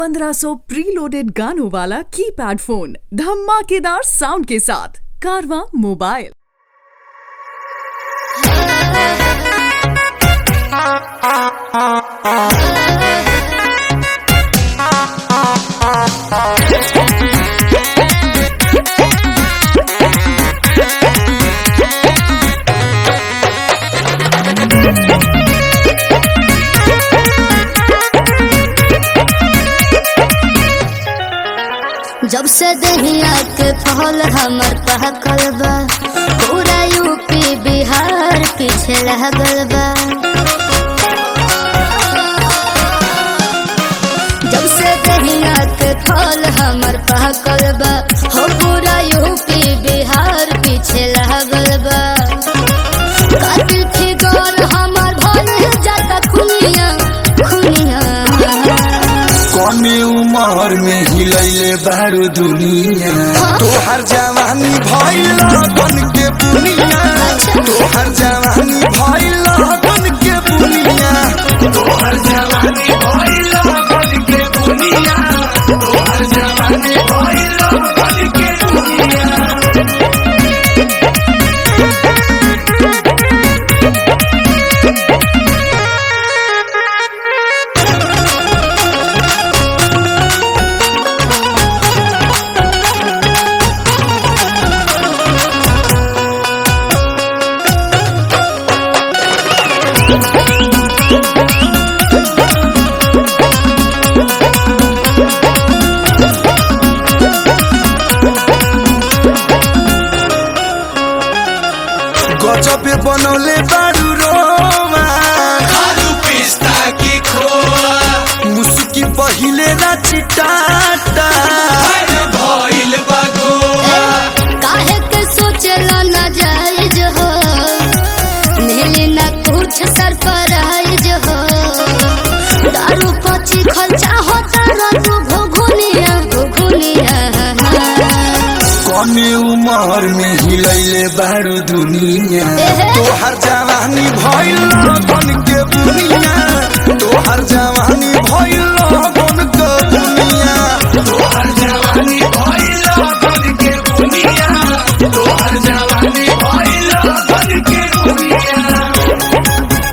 1500 preloaded गानों वाला keypad phone धमाकेदार साउंड के साथ कारवा मोबाइल जब से दहिया के फल हमर पहकल बा पूरा यूपी बिहार पीछे लागल बा जब से दहिया के फल हमर पहकल बा हो पूरा यूपी बिहार पीछे लागल बा कातिल फिगर हमर भइल जाता खुनिया खुनिया कमे उमर में हिलैले बारू दुनिया तोहर जवानी भइल बन के बुनिया तोहर जवानी भइल बन के बुनिया तोहर जवानी भइल बन के बुनिया तोहर जवानी भइल बन के बुनिया गजबे बनौले बारू रोमा आलू पिस्ता की खोआ मुस्की पहिले ना चिटाटा अरे भइल बा गोवा काहे के सोचला ना जायज हो मिले ना कुछ सरप्राइज हो दारू पची खर्चा होता ना तू घुघुनिया घुघुनिया कमे उमर में हिलैले बारू दुनिया तोहर जवानी भइल बन के बुनिया तोहर जवानी भइल बन के बुनिया तोहर जवानी भइल बन के बुनिया तोहर जवानी भइल बन के बुनिया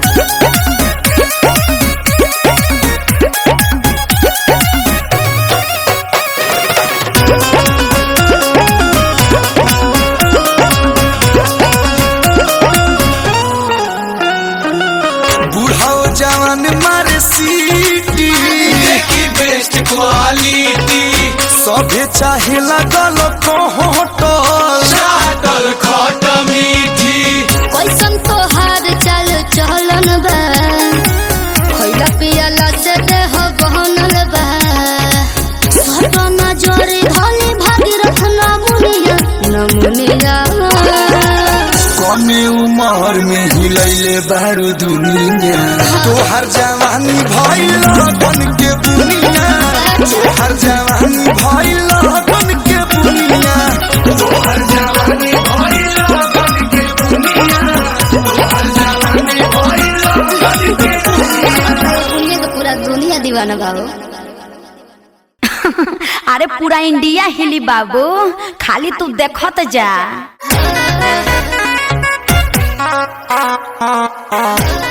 बूढ़ाओ जवान मारे सीटी देखी बेस्ट क्वालिटी सभे चाहे लगल कोहटल चाटल खट मीठी कैसन तोहार चल चलन बा खैला पियला से देह बहनल बा सटना जोरी धली भागीरथ नमुनिया नमुनिया कमे उमर में हिलैले बारू दुनिया तोहर जवानी भइल बन के बुनिया तोहर जवानी भइल बन के बुनिया तोहर जवानी भइल बन के बुनिया तोहर जवानी भइल बन के दुनिया के पूरा दुनिया दीवाना बाबू अरे पूरा इंडिया हिली बाबू खाली तू देखत जा